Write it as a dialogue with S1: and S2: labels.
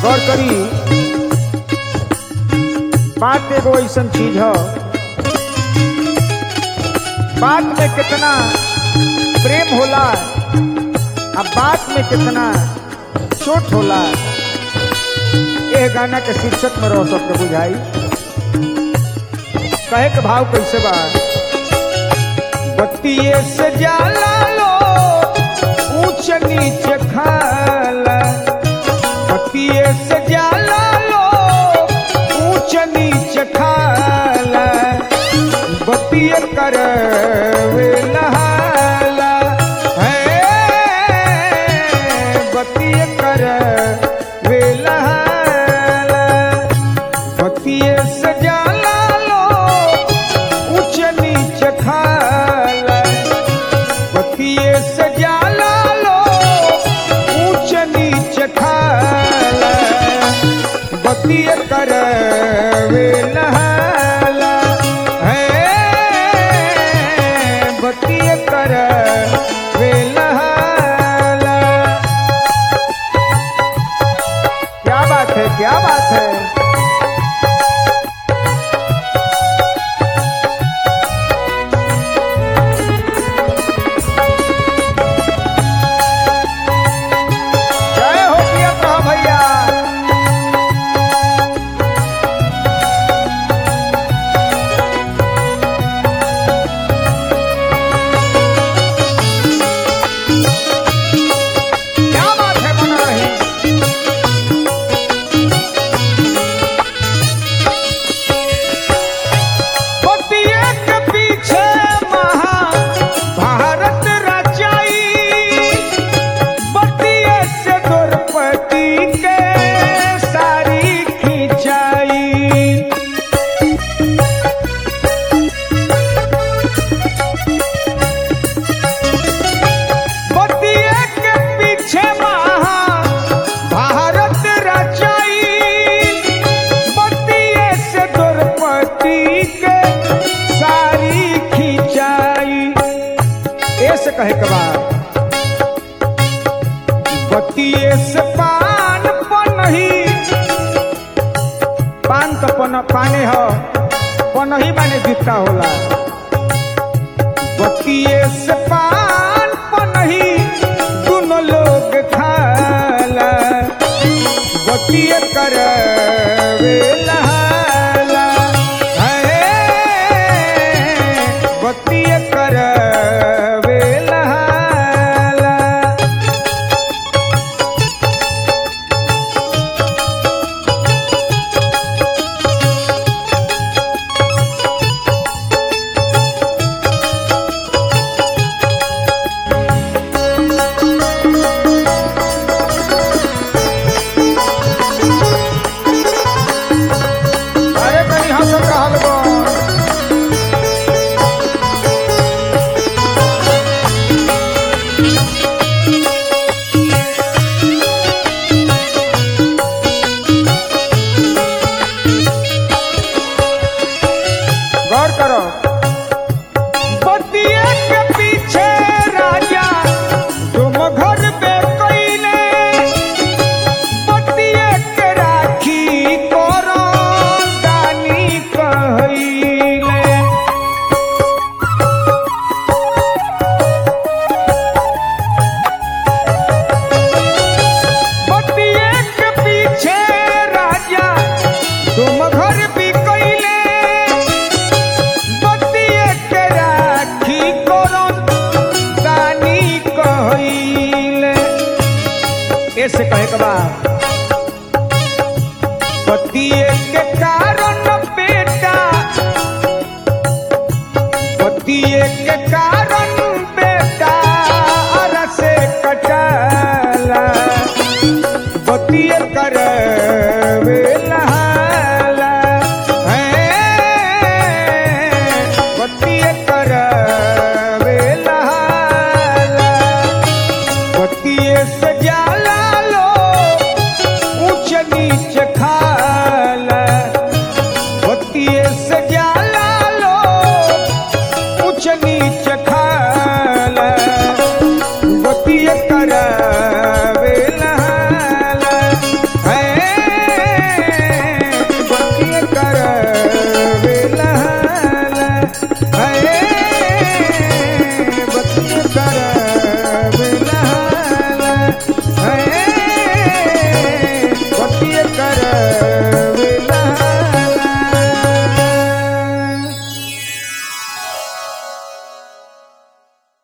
S1: गौर करी बात एगो ऐसन चीज है बात में कितना प्रेम होला अब बात में कितना चोट होला यह गाना के शीर्षक में रह सबके बुझाई कहे के भाव कैसे बा बत्तिये से जाला लो ऊंच नीच खाला बत्तिये से जाला लो ऊंच नीच खाला बत्तिये कर नहाला है बत्तिये कर नहाला बत्तिये से जाला लो ऊंच नीच खाला बत्तिये से जाला लो ऊंच नीच खाला बत्तिये कर नहाला है बत्तिये कर नहाला क्या बात है क्या बात है जय हो प्रियंका भैया क्या बात है बना रही पतिये के पीछे महाभारत रचाई बतिये से द्रौपदी के सारी खिंचाई बतिये के पीछे महाभारत रचाई बतिये से द्रौपदी के सारी खिंचाई ऐसे कहे के बाद बतिये से पान पनही पान तो पन पाने हो पनही माने जूता होला बतिये से पान पनही दोनों लोग खाला बतिये कर नहाला है बतिये कर नहाला अरे कहीं हंसत रहल गो गौर करो बतिये के पीछे राजा तुम घर पे कैले बतिये के राखी करो दानी कहले बतिये के पीछे राजा तुम घर भी कैले बतिये के राखी करो दानी कहले ऐसे कहे के बाद पतिये के कारण बेटा पतिये के कारण